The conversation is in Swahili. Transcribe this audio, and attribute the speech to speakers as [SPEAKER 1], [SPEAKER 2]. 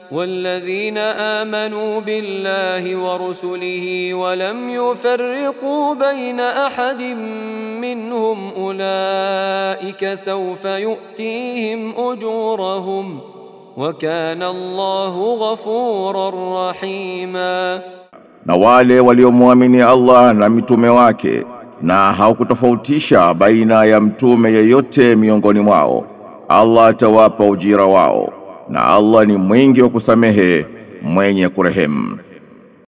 [SPEAKER 1] والذين آمنوا بالله ورسله ولم يفرقوا بين أحد منهم أولئك سوف يؤتيهم أجورهم وكان الله غفورا رحيما
[SPEAKER 2] na wale waliomwamini Allah na mitume wake na hawakutofautisha baina ya mtume yeyote miongoni mwao, Allah atawapa ujira wao, na Allah ni mwingi wa kusamehe mwenye kurehemu.